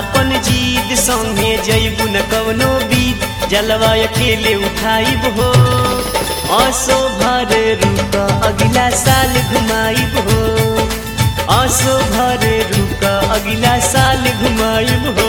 आपन जीद संगे जैबू न कवनो बीत जलवा अकेले उठाइब हो असो भर रुक अगला साल घुमाइब हो असो भर रुक अगला साल घुमाइब हो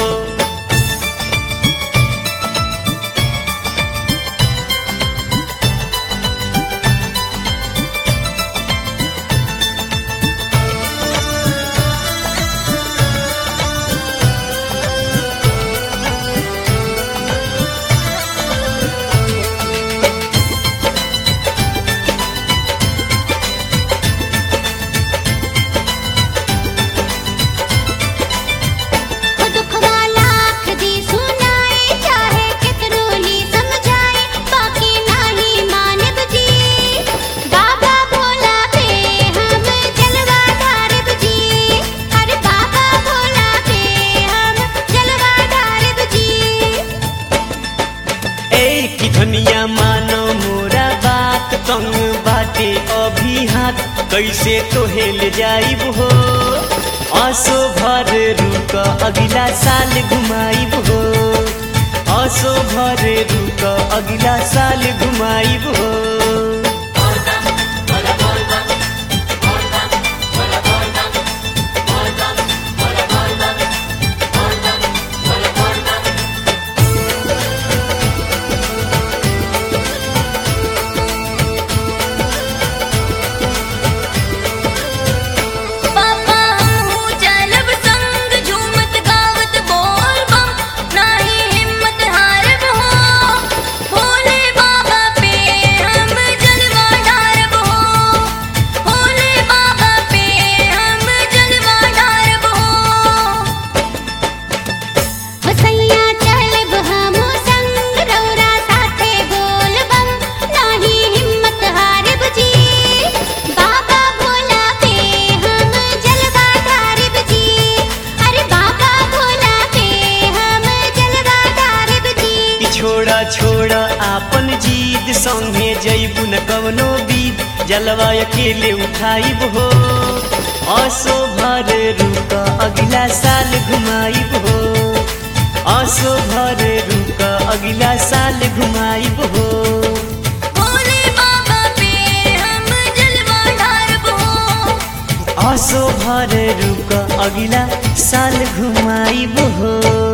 ओ दुखवा लाख दी सुनाए चाहे कितनो ली समझाए बाकी नाही मानब जी बाबा भोला पे हम जलवा ढारब जी अरे बाबा भोला पे हम जलवा ढारब जी ए की धनिया मानो मोरा बात तंग बाटे अभी हाथ कैसे तो हेल जाइब हो असो भर रुक अगला साल घुमाइब हो असो भर रुक अगला साल घुमाइब हो पापा हमहू चलब संग झूमत गावत बोल बम नाही हिम्मत हारब हो भोले बाबा पे हम जलवा ढारब हो भोले बाबा पे हम जलवा ढारब हो बसैया चलब हम संग रौरा साथे बोल बम नाही हिम्मत हारब जी बाबा भोला पे हम जलवा ढारब जी अरे बाबा भोला पे हम जलवा ढारब जी ई छोड़ा छोड़ा आपन जीद संगे जैबू न कवनो बीत जलवा अकेले उठाइब हो असो भर रुक अगला साल घुमाइब हो असो भर रुक अगला साल घुमाइब हो भोले बाबा पे हम जलवा ढारब हो असो भर रुक अगला साल घुमाइब हो